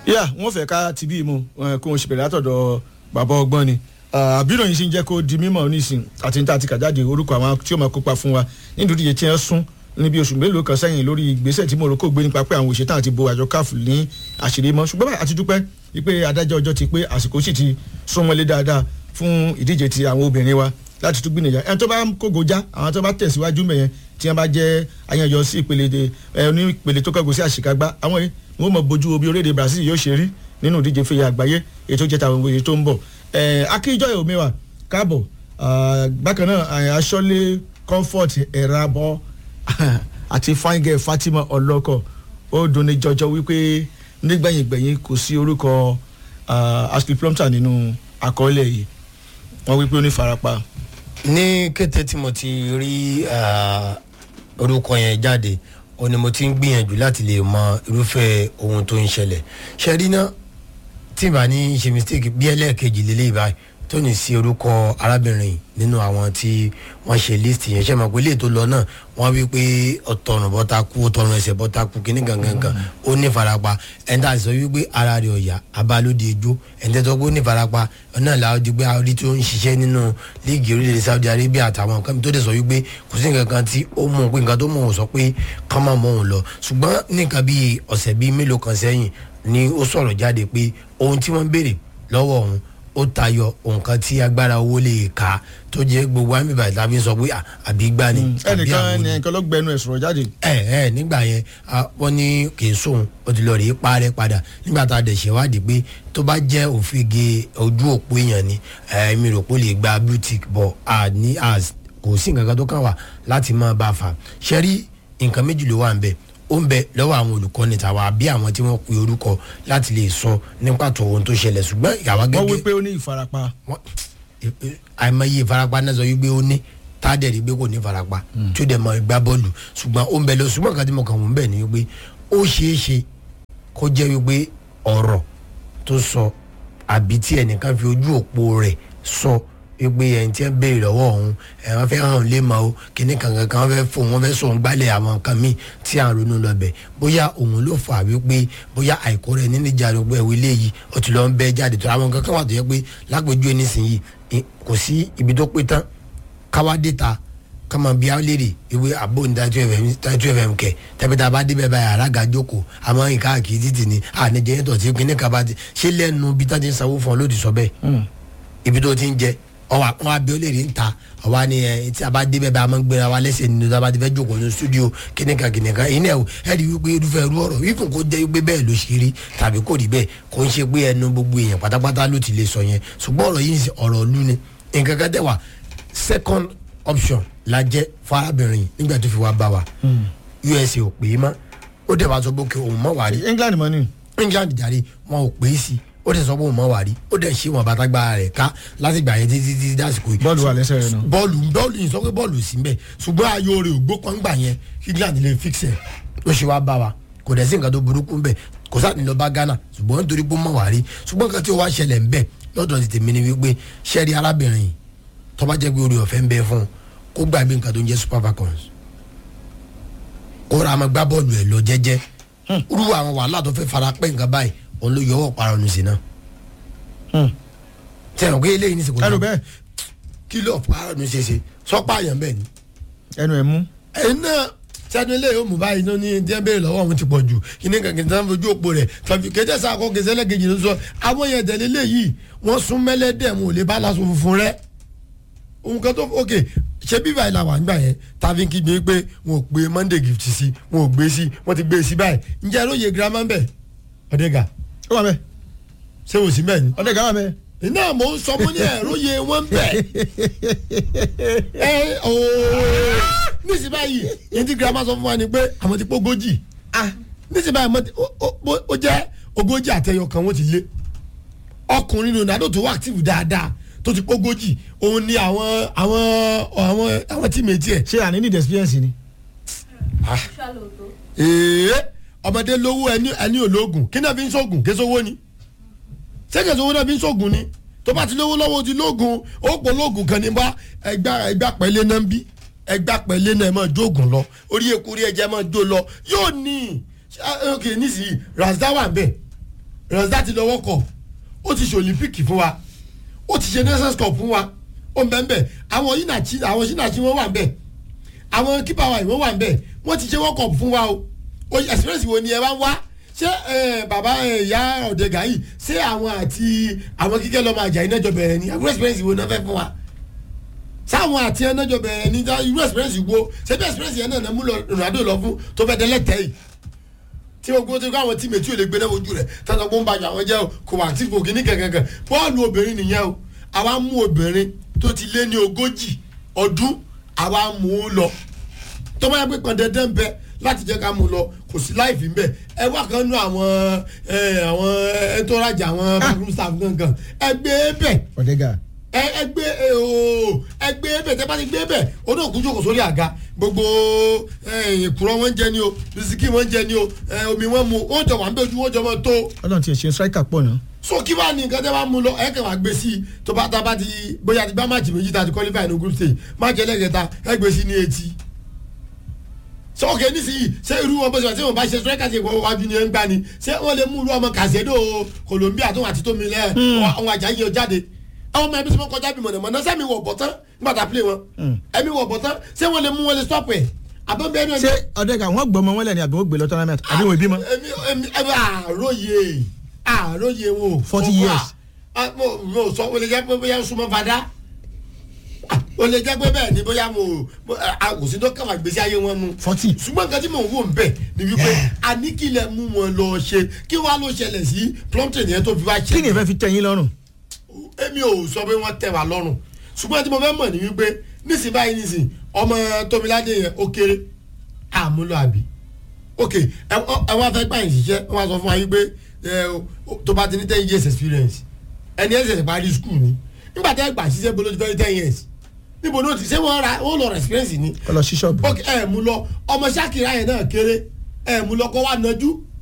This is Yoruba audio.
yà wọ́n fẹ́ ká ti bí mu eh, kó wọn ṣe bẹ̀rẹ̀ látọ̀dọ̀ bàbá ọgbọ́n ni àbírò yìí sì ń jẹ́ kó di mímọ̀ nísìn àti níta àti kàjáde orúkọ àwọn tí ó máa kópa fún wa nídìí ìdíje tí wọ́n sún níbi oṣù mélòó kan sẹ́yìn lórí ìgbésẹ̀ tí Morocco gbé nípa pé àwọn òṣètàn àti bo àjọ CAF ní àṣírí mọ́ ṣùgbọ́n báyìí àti dúpẹ́ wípé adájọ́ ọjọ́ ti pé àsìkò sì ti súnmọ́lé dáadáa fún ìdíje ti àwọn obìnrin wa láti tún gbìyànjú ẹni tó bá ń kógo já àwọn tó bá tẹ̀síwájú mẹ́yẹn tí wọ́n bá jẹ́ ayanjọ sí ìpele de ẹ ní ìpele tó kọ́gùn sí àṣekágbá àwọn yìí wọ́n mọ̀ bójú obi orílẹ̀-èdè Brazil yóò ṣe rí nínú ìdíje fèyí àgbáyé èyí tó jẹ́ tàwọn òye tó ń bọ̀ ẹ akíjọ́ ìhòmíwà káàbọ̀ bákan náà aṣọ́lé comfort ẹ̀rabọ́ àti fine girl Fatima ọlọ́kọ̀ ó dunni jọjọ wípé nígbẹ̀yìngbẹ̀yìn kò sí orúkọ ashley plumpton nínú àkọọ́lẹ̀ yìí wọ́n wípé ó ní farapa. ní kété tí mo ti rí ah, orúkọ yẹn jáde ó ní mo ti ń gbìyànjú láti lè mọ irúfẹ́ ohun tó ń ṣẹlẹ̀ ṣe rí náà tí ìbá ní ṣe mistake bí ẹlẹ́ẹ̀kejì lélẹ́yìí báyìí tó ní sí orúkọ arábìnrin nínú àwọn tí wọ́n ṣe list yẹn ṣe mọ̀ pé léè tó lọ náà wọ́n wí pé ọ̀tọ̀run bọ́ta kú ọ̀tọ̀run ẹsẹ̀ bọ́ta kú kíní gangan ó ní farapa ẹni tá a sọ wípé ara rẹ̀ ọ̀yà abalóde ijó ẹni tẹ́ tọ́ pé ó ní farapa náà làwọn di pé àwọn tó ń ṣiṣẹ́ nínú líìgì orílẹ̀-èdè Saudi Arabia àtàwọn nǹkan tó dẹ̀ sọ wípé kò sí nǹkan kan tí ó mú un pé nǹkan tó mú un sọ pé kán má mú un lọ ṣùgbọ́n nǹkan bíi ọ̀sẹ̀ bíi mélòó kan sẹ́yìn ni ó sọ̀rọ̀ jáde pé ohun tí wọ́n béèrè lọ́wọ́ òun ó tayọ nǹkan tí agbára owó lè ka tó jẹ́ gbogbo àmì ìbàdàn tàbí sọ pé àbí gbá ni àbí ẹnìkan àwọn ni ẹnìkan ló gbẹnu ẹ̀ sọ̀rọ̀ jáde. ẹ ẹ nígbà yẹn a, wọ́n ní kì í sóhun ó ti lọ rèé parẹ́ padà nígbà tá a dẹ̀ ṣèwádìí pé tó bá jẹ́ òfìgè ojú òpó èèyàn ni ẹ mi rò pé ó lè gba boutique bọ̀ a ní as kò sí nǹkan kan tó kàn wá láti máa bá a fà ṣe rí nǹkan méjì ló wà ń bẹ ó ń bẹ lọ́wọ́ àwọn olùkọ́ni tàwa àbí àwọn tí wọ́n pe orúkọ láti lè sọ ní pàtó ohun tó ṣẹlẹ̀ ṣùgbọ́n ìyàwó wọ́n gẹ́gẹ́ wípé ó ní ìfarapa. wọ́n àìmọye ìfarapa náà sọ wípé ó ní tádẹ̀rì gbé kò ní ìfarapa tí ó dẹ̀ mọ gbá bọ́ọ̀lù ṣùgbọ́n ó ń bẹ lọ ṣùgbọ́n kan tí mo kàn wọ́n bẹ̀ ni wípé ó ṣeé ṣe kó jẹ́ wípé ọ̀rọ̀ tó sọ àbí tí ẹnìkan fi ojú òpó rẹ̀ sọ wípé ẹni tí ń béèrè lọ́wọ́ òun ẹ̀ wọ́n fẹ́ hàn lé ma o kíní kankan kan wọ́n fẹ́ fò wọ́n fẹ́ sọ òun gbálẹ̀ àwọn nǹkan míì tí à ń ronú lọ bẹ̀ bóyá òun ló fà wípé bóyá àìkó rẹ̀ nínú ìjà gbogbo ẹ̀wọ̀ eléyìí ó ti lọ ń bẹ́ jáde tó àwọn nǹkan kan wà tó yẹ pé lápèjú ẹni sìn yìí ì- kò sí ibi tó pé tán káwá dé ta kama bí a léèrè ìwé àbò ní tàìtú fm tàìtú fm kẹ tẹpẹtà bá débẹ̀ báyìí alága jókòó àmọ́ nǹkan àkìí títì ni àníjẹ yẹn tó ti kíní kaba ti ṣé lẹ́nu bí tá ti ń sanwó fún ọ ló ti sọ bẹ́ẹ̀ ibi tó ti ń jẹ ọwọ àwọn abiolè rí ń ta àwa ni ẹ tí a bá débẹ̀ bá a máa ń gbéra wa lẹ́sẹ̀ nínú tá a bá ti fẹ́ jókòó ní studio kíníkan kíníkan ìní ẹ̀ ẹ̀ rí wípé irúfẹ́ irú ọ̀rọ̀ ìfún kó jẹ́ wípé bẹ́ẹ̀ ló ṣe rí tàbí kò rí bẹ́ẹ̀ kò ń ṣe pé ẹnu gbogbo èèyàn pátápátá ló ti lè sọ yẹn ṣùgbọ́n ọ̀rọ̀ yìí ń ṣe ọ̀rọ̀ ìlú ni nǹkan kan tẹ̀ wá second option la jẹ́ farabirin nígbà tó fi wá bá wa USA ò pè é mọ́ ó dẹ̀ wá sọ pé kí òun mọ̀ wá rí England mọ́ ni. england jàre wọn ò pè é sí ó dẹ̀ sọ pé òun mọ̀ wá rí ó dẹ̀ ṣe wọn bàtàgbà rẹ̀ ká láti gbà yẹn títí títí dásìkò yìí. bọ́ọ̀lù wà lẹ́sẹ̀ rẹ̀ nù. bọ́ọ̀lù bọ́ọ̀lù yìí sọ pé bọ́ọ̀lù sí mbẹ̀ ṣùgbọ́n ayò rẹ̀ ò gbó kan gbà yẹn kí england lè fix ẹ̀ ó ṣe wá bá wa kò dẹ̀ sí nǹkan tó burúkú mbẹ̀ kò sáà ní lọ bá ghana ṣùgbọ́n nítorí pé ó mọ̀ wá rí ṣùgbọ́n nǹkan tí ó wá ṣẹlẹ̀ mbẹ̀ lọ́dọ̀ ti tèmi ni wípé ṣẹ́rí arábìnrin yìí tó bá jẹ́ pé orí ọ̀fẹ́ ń bẹ fún un kó gbàgbé nǹkan tó ń jẹ́ super falcons kó ra máa gbá bọ́ọ̀lù ẹ̀ lọ jẹ́jẹ́ irú àwọn wàhálà tó fẹ́ fara pẹ́ nǹkan báyìí òun ló yọwọ́ para ọ̀nù sí náà tẹ̀wọ̀n pé eléyìí ní sèkò ẹnu bẹ́ẹ̀ kí ló para ọ̀nù ṣe ṣe sọ́pà àyàn bẹ́ẹ̀ ni. ẹnu ẹ̀ mú. ẹ̀yin náà sẹ́nu eléyìí ó mú báyìí náà ní díẹ̀ béèrè lọ́wọ́ àwọn ti pọ̀ jù kíní kankan tí wọ́n fojú òpó rẹ̀ tàbí kéjẹ́ sàkó kẹsẹ́ lẹ́gẹ̀jì ló sọ àwọn yẹn tẹ̀lé léyìí wọ́n sún mẹ́lẹ́dẹ̀ wọn ò lè bá aláṣọ funfun rẹ̀ ohun kan tó ok ṣé bíbá ìlà wà nígbà yẹn tàbí kí gbé pé wọn ò gbé monday gift sí wọn ò gbé sí wọn ti gbé sí báyìí ǹjẹ́ ẹ lóye girama ń bẹ̀ ọ̀dẹ́gà ó wà bẹ́ẹ̀ ṣé o sì bẹ́ẹ̀ ni. ọ̀dẹ̀ gàwá bẹ́ẹ̀. iná mò ń sọ fún ní ẹ̀rọ yẹ wọ́n ń bẹ̀. ẹ ooo níṣì báyìí yẹn tí girama sọ fún wa ni pé àwọn ti pé ogójì níṣì báyìí mo ti- ó- ó- ó jẹ́ ogójì àtẹyọ kan wọ́n ti lé ọkùnrin Ronaldo tó wà active dáadáa tó ti pé ogójì òun ni àwọn àwọn àwọn àwọn tíìmẹ̀tì ẹ̀ ṣé àní need experience ni. ee ọmọdé lówó ẹni ẹni ológun kí náà fi ń sógun kí sówó ni ṣé kí sówó náà fi ń sógun ni tó bá ti lówó lọ́wọ́ ti lógun ó pọ̀ lógun kan ní bá ẹgbà ẹgbà pẹ̀lẹ́ náà ń bí ẹgbà pẹ̀lẹ́ náà ẹ máa jóògùn lọ orí eku orí ẹja máa jó lọ yóò ní ah, ok nísìnyí razda wà bẹ́ẹ̀ rọ̀sídà ti lọ world cup ó ti ṣe olympic fún wa ó ti ṣe nations cup fún wa ó ń bẹ́ẹ̀ bẹ́ẹ̀ àwọn yìnàchi àwọn yìnàchi wọ́n wà ń bẹ́ẹ̀ àwọn kípa wa ìwọ́n wà ń bẹ́ẹ̀ wọ́n ti ṣe world cup fún wa o o experience wo ni ẹ bá ń wá ṣé ẹ, bàbá ẹ, ìyá ọ̀dẹ̀gà yìí ṣé àwọn àti àwọn kíkẹ́ lọ́mọ àjà iná jọ bẹ̀rẹ̀ ni àwọn experience wo náà fẹ́ fún wa sáwọn àti ẹ náà jọ bẹ̀rẹ̀ ni dá irú experience wo ṣé bí experience yẹn náà náà mú lọ Ronaldo lọ fún tó fẹ́ dẹ́lẹ́tẹ̀ yìí tí o gbọ́ tó kọ́ àwọn tíìmù tí o lè gbé náà ojú rẹ̀ tọ́tọ́ kó ń bàjẹ́ àwọn jẹ́ o kò wà tí kò kíní kankan bọ́ọ̀lù obìnrin nìyẹn o àwa mú obìnrin tó ti lé ní ogójì ọdún àwa mú un lọ tó bá yẹ pé pọn dandan bẹ láti jẹ́ ká mú un lọ kò sí láìfín bẹ́ẹ̀ ẹ wá kan nú àwọn ẹ àwọn ẹ tó rajà àwọn backroom staff gangan ẹ gbé bẹ́ẹ̀ ọ̀dẹ́gà ẹ ẹ gbé ẹ ooo ẹ gbé bẹ tẹ bá ti gbé bẹ o náà kú jókòó sórí àga gbogbo ẹ ìkúrọ wọn jẹ ni o bisikì wọn jẹ ni o ẹ omi wọn mu wọn jọ wà ń bẹ ojú wọn jọ mọ tó ọlọ́run ti ṣe striker pọ̀ náà so kí wàá ní nǹkan tẹ́ bá mú lọ ẹ kàn wá gbé sí i tó bá tá a bá ti bóyá ti gbá máàcì méjì tá a ti qualify ní group stage máàcì ẹlẹ́gẹ̀ta ẹ gbé sí ní etí sọ ok nísìnyí ṣé irú wọn bó ṣe wà tí wọn bá ṣe striker ti wọ́n wájú ni ẹ ń gbá ni ṣé wọ́n lè mú irú ọmọ Caicedo Colombia tó wà àti tómi lẹ́ àwọn àjà yìí jáde àwọn ọmọ ẹbí tí wọ́n kọjá bí mọ̀nàmọ́ná sẹ́mi wọ̀ bọ̀ tán nígbà tá a play wọn ẹ̀mí wọ̀ bọ̀ tán ṣé wọ́n lè mú wọn lè stop ẹ̀ àbọ̀ bẹ́ẹ̀ náà ṣé ọ̀dẹ́gà wọ́n gbọ́mọ wọn lẹ́ni àbí wọ́n gbé lọ tournament àbí wọ́n ìbímọ. èmi èmi èmi àròyé àròyé wo. 40 years. Ah, mo mo sọ o lè jẹ́ pé bóyá súnmọ́ fada Ah, o lè jẹ́ pé bẹ́ẹ̀ ni bóyá mo mo- ah, kò sí tó kàwá gbèsè ayé wọn mu. forty ṣùgbọ́n nǹkan tí mò ń wò ń bẹ̀ ni wípé àníkìlẹ̀ mú wọn lọ ṣe kí wàá ló ṣẹlẹ̀ sí plumpton yẹn tó fi wá kí ni ṣẹlẹ̀ ìfẹ́ fi tẹ̀yìn lọ́rùn. èmi ò sọ pé wọ́n tẹ̀ wá lọ́rùn ṣùgbọ́n tí mo fẹ́ mọ̀ ní wípé nísìnyí báyìí nísìnyí ọmọ tómiládé yẹn ó kéré àmúlò àbí ok ẹ ẹ wá fẹ́ gbà yín ṣiṣẹ́ wọ́n á sọ fún wa yín pé ẹ o- tó bá ti ní ten years experience ẹni ẹ̀ ṣẹ̀ṣẹ̀ parí school ni nígbà tẹ́ gbà ṣiṣẹ́ bolo ti fẹ́ ní ten years níbo ni o ti ṣé wọ́n ra wọ́n lọ experience ni kọ́ lọ sí ṣọ́ọ̀bù. ok ẹ mú lọ ọmọ Ṣakira yẹn náà kéré ẹ mú lọ kọ́ wa nájú